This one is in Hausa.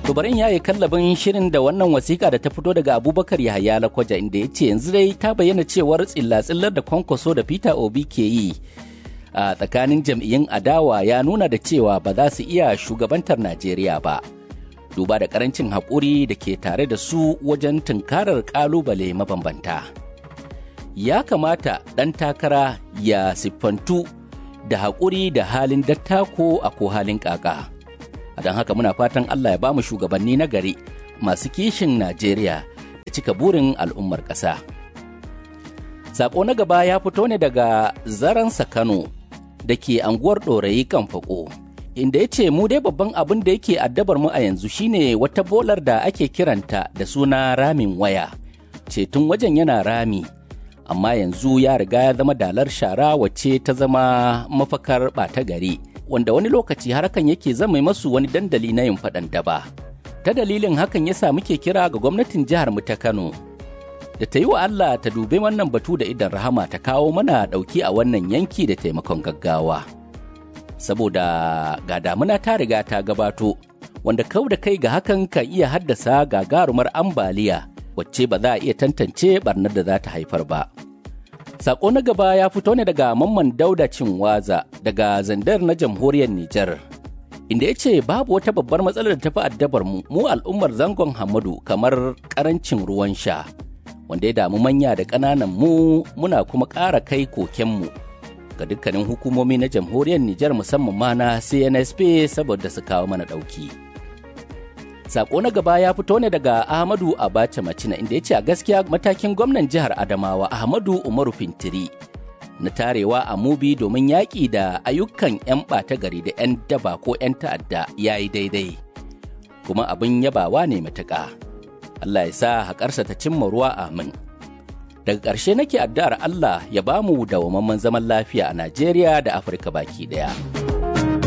To bari ya yi kallabin shirin da wannan wasiƙa da ta fito daga Abubakar Yahaya Lakwaja inda ya ce yanzu dai ta bayyana cewar tsilla-tsillar da kwankwaso da Peter Obi ke yi a tsakanin jam'iyyun adawa ya nuna da cewa ba za su iya shugabantar Najeriya ba. Duba da karancin haƙuri da ke tare da su wajen tunkarar ƙalubale mabambanta. Ya kamata ɗan takara ya siffantu da haƙuri da halin dattako a ko halin ƙaƙa. a don haka muna fatan Allah ya bamu shugabanni na gari masu kishin Najeriya da cika burin al'ummar ƙasa. Sako na gaba ya fito ne daga zaransa Kano da ke anguwar ɗorayi kan fako. Inda ya ce mu dai babban abin da yake addabar mu a yanzu shine wata bolar da ake kiranta da suna ramin waya. Cetun wajen yana rami, amma yanzu ya riga ya zama dalar shara wacce ta zama mafakar ɓata gari. wanda wani lokaci harkan yake zama masu wani dandali na yin faɗan daba. Ta dalilin hakan ya sa muke kira ga gwamnatin jihar mu ta Kano. Da ta yi wa Allah ta dubi wannan batu da idan rahama ta kawo mana ɗauki a wannan yanki da taimakon gaggawa. Saboda ga damuna ta riga ta gabato, wanda kau da kai ga hakan kan iya haddasa gagarumar ambaliya wacce ba za a iya tantance barnar da za ta haifar ba. Sako na gaba ya fito ne daga Mamman Dauda Cinwaza daga Zandar na jamhuriyar Nijar. Inda ya ce babu wata babbar matsalar da tafi addabar mu mu al'ummar zangon Hamadu kamar karancin ruwan sha. Wanda ya damu manya da ƙananan mu muna kuma ƙara kai kokenmu ga dukkanin hukumomi na jamhuriyar Nijar musamman ma na CNSP saboda su kawo mana ɗauki. Sako na gaba ya fito ne daga Ahmadu Abacha Macina inda ya ce a gaskiya matakin gwamnan jihar Adamawa Ahmadu Umaru Fintiri na tarewa a mubi domin yaƙi da ayyukan 'yan ɓata gari da 'yan daba ko 'yan ta'adda ya yi daidai. Kuma abin yabawa ne matuƙa. Allah ya sa haƙarsa ta cimma ruwa amin. Daga ƙarshe nake addu'ar Allah ya bamu dawwammamen zaman lafiya a Najeriya da Afirka baki ɗaya.